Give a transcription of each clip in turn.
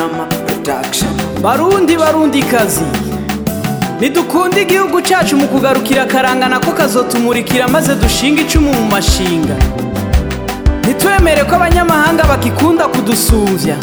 Drama Production. barundi barundi kazi ntidukunde igihugu cyacu mu kugarukira akarangana ko kazotumurikira maze dushinga icumu mu mashinga ntitwemere ko abanyamahanga bakikunda kudusumvya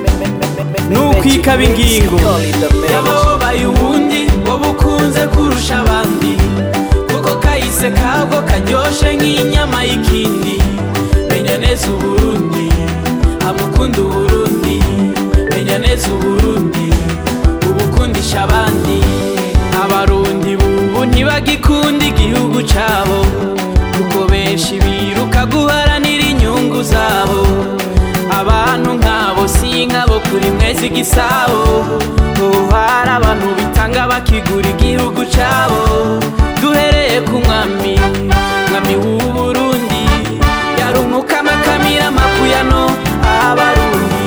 nukwikaba ingingo yababaye ubundi wowe ukunze kurusha abandi kuko kahise kabwo karyoshe nk'inyama y'ikindi menya neza uburundi amukunda uburundi menya neza uburundi ubukundisha abandi abarundi bubu ntibagikunda igihugu cabo kuko benshi biruka guharanira inyungu zabo abantu nk'abo si nk'abo kuri mwezi igisabo ubu hari abantu bitanga bakigura igihugu cabo duhereye ku mwami mwami w'uburundi yarumukama akamira amakuyano abarundi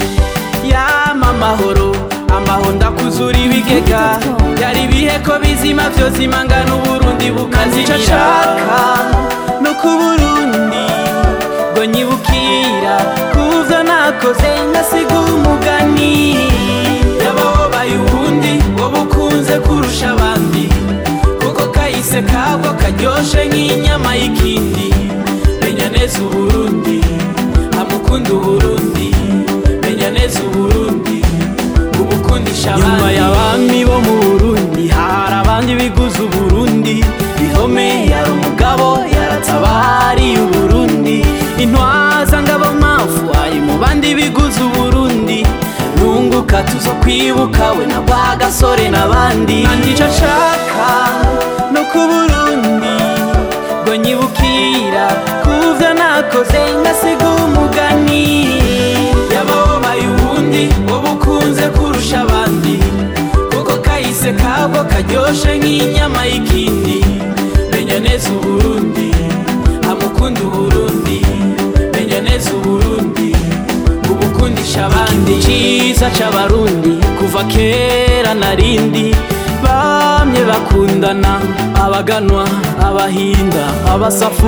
yama amahoro amaho ndakuzura ibigega byari ibihe ko bizima byose imangana uburundi bukazira nshaka no ku burundi ngo nyibukira kuvyo nakoze ngasiga umugani yababaye ubundi wowe ukunze kurusha abandi kuko kahise kabwo karyoshe nk'inyama y'ikindi menya neza uburundi amukunda uburundi menya neza uburundi ubukundisha abandi nyuma y'abami bo mu burundi hari abandi biguze uburundi bihome yari umugabo yaratabariye uburundi intwaza ngabo mafu ari mu bandi biguze uburundi nunguka tuzo kwibuka we na bwa gasore n'abandi nandico nshaka no ku burundi ngo nyibukira kuvyo nakoze ngasiga umugani yababaye ubundi wowe ukunze kurusha abandi kuko kahise kabwo karyoshe nk'inyama y'ikindi menya neza uburundi amukunda uburundi menya neza uburundi ubukundisha abandi ciza c'abarundi kuva kera narindi bamye bakundana abaganwa abahinda abasafu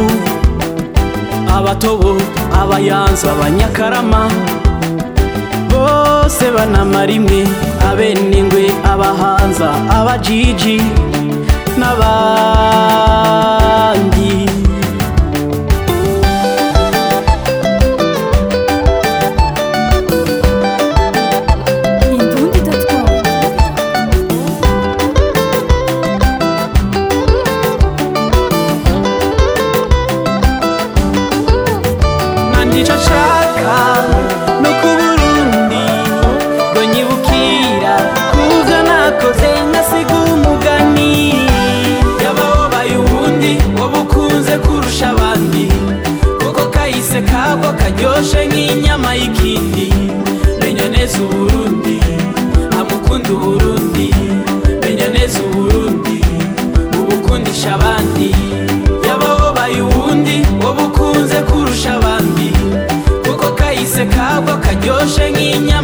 abatobo abayanza abanyakarama bose banamara imwe abenengwe abahanza abajiji n'abandi Indundi.com nandico nshaka no ku burundi ngo nyibukira kuvyo nakoze ngasiga umugani yababaye ubundi wowe ukunze kurusha abandi kuko kahise kabwo karyoshe nk'inyama y'ikindi menya neza uburundi amukunda uburundi menya neza uburundi ubukundisha abandi yababaye ubundi wowe ukunze kurusha abandi kuko kahise kabwo karyoshe nk'inyama